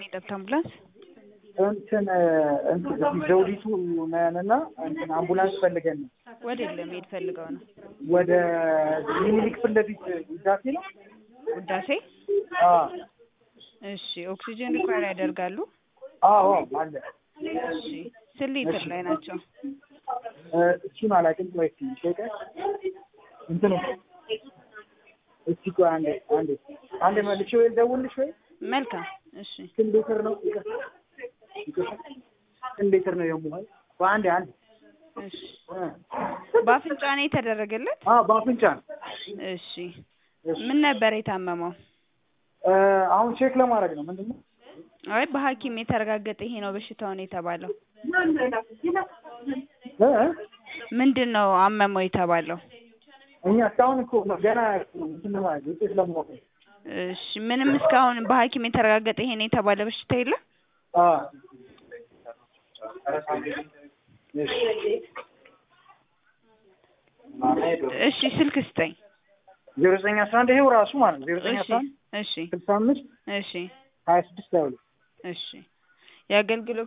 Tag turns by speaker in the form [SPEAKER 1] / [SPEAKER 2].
[SPEAKER 1] የሚጠብት አምቡላንስ
[SPEAKER 2] እንትን እንትን እዚህ ዘውዲቱ ነንና እንትን አምቡላንስ ፈልገን ነው
[SPEAKER 1] ወደ ለመሄድ ፈልገው ነው
[SPEAKER 2] ወደ ሚኒሊክ ፊት ለፊት ውዳሴ ነው።
[SPEAKER 1] ውዳሴ
[SPEAKER 2] አዎ
[SPEAKER 1] እሺ ኦክሲጅን ሪኳየር ያደርጋሉ
[SPEAKER 2] አዎ አለ።
[SPEAKER 1] እሺ ስንት ሊትር ላይ ናቸው
[SPEAKER 2] እ እሱን አላውቅም። ቆይ እስኪ ሸቀ እንትኑ እስኪ ቆይ አንዴ አንዴ አንዴ መልሼ ወይ ልደውልልሽ ወይ
[SPEAKER 1] መልካም እሺ
[SPEAKER 2] ስንት ሊትር ነው? ይቅርታ ይቅርታ ስንት ሊትር ነው የሙሀል? በአንዴ አንዴ
[SPEAKER 1] እሺ
[SPEAKER 2] እ
[SPEAKER 1] በአፍንጫ ነው የተደረገለት
[SPEAKER 2] አ በአፍንጫ ነው።
[SPEAKER 1] እሺ ምን ነበር የታመመው
[SPEAKER 2] እ አሁን ቼክ ለማድረግ ነው። ምንድን ነው
[SPEAKER 1] አይ በሐኪም የተረጋገጠ ይሄ ነው በሽታው ነው የተባለው
[SPEAKER 2] እ
[SPEAKER 1] ምንድን ነው አመመው የተባለው
[SPEAKER 2] እኛ እስካሁን እኮ ገና እንትን ለማድረግ ውጤት ለማወቅ ነው።
[SPEAKER 1] እሺ ምንም እስካሁን በሐኪም የተረጋገጠ ይሄ ነው የተባለ በሽታ የለም
[SPEAKER 2] አ እሺ
[SPEAKER 1] እሺ ስልክ ስጠኝ
[SPEAKER 2] ዜሮ ዘጠኝ አስራ አንድ ይሄው ራሱ ማለት ነው ዜሮ ዘጠኝ
[SPEAKER 1] እሺ
[SPEAKER 2] አስራ አንድ
[SPEAKER 1] እሺ
[SPEAKER 2] ስልሳ አምስት
[SPEAKER 1] እሺ
[SPEAKER 2] ሀያ ስድስት ሀያ ሁለት
[SPEAKER 1] እሺ የአገልግሎት